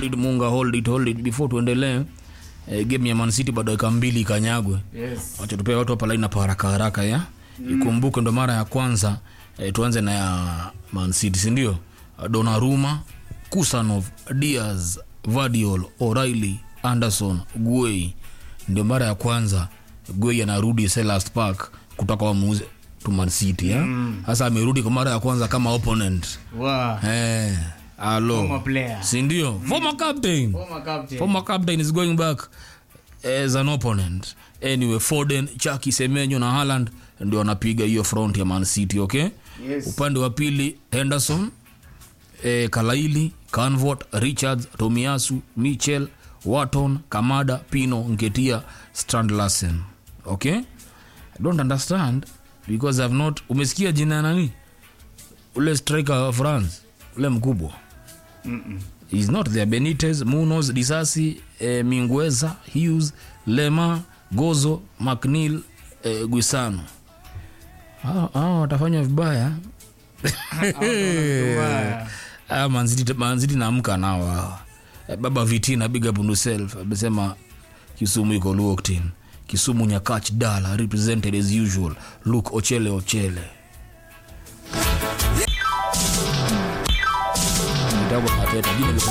it munga hold it hold it before tuendelee eh, game ya man city bado dakika mbili ikanyagwe Yes. wacha tupee watu hapa line hapa haraka haraka ya ikumbuke ndo mara ya kwanza eh, tuanze na ya man city sindio donaruma kusanov diaz vadiol o'reilly anderson guei ndio mara ya kwanza guei anarudi selast park kutoka wamuuze to man city ya sasa amerudi kwa mara ya kwanza kama opponent Wow. eh, alo Former player. sindio former captain Former captain. former captain is going back as an opponent anyway foden chaki semenyo na haland ndio wanapiga hiyo front ya man city okay Yes. upande wa pili henderson eh, kalaili canvot richards tomiasu michel waton kamada pino nketia strandlassen okay i don't understand because i've not umesikia jina ya nani ule striker wa france ule mkubwa Mm-mm. is not there benitez munos disasi eh, mingueza hughes lema gozo mcnil eh, guisano Hao- hao watafanya vibaya Vibaya. Ah, manziti manziti naamka nao hawa. Eh, baba vitina big up on yourself amesema kisumu iko locked in kisumu nyakach dala represented as usual luke ochele ochele Vitabu Mateta, jina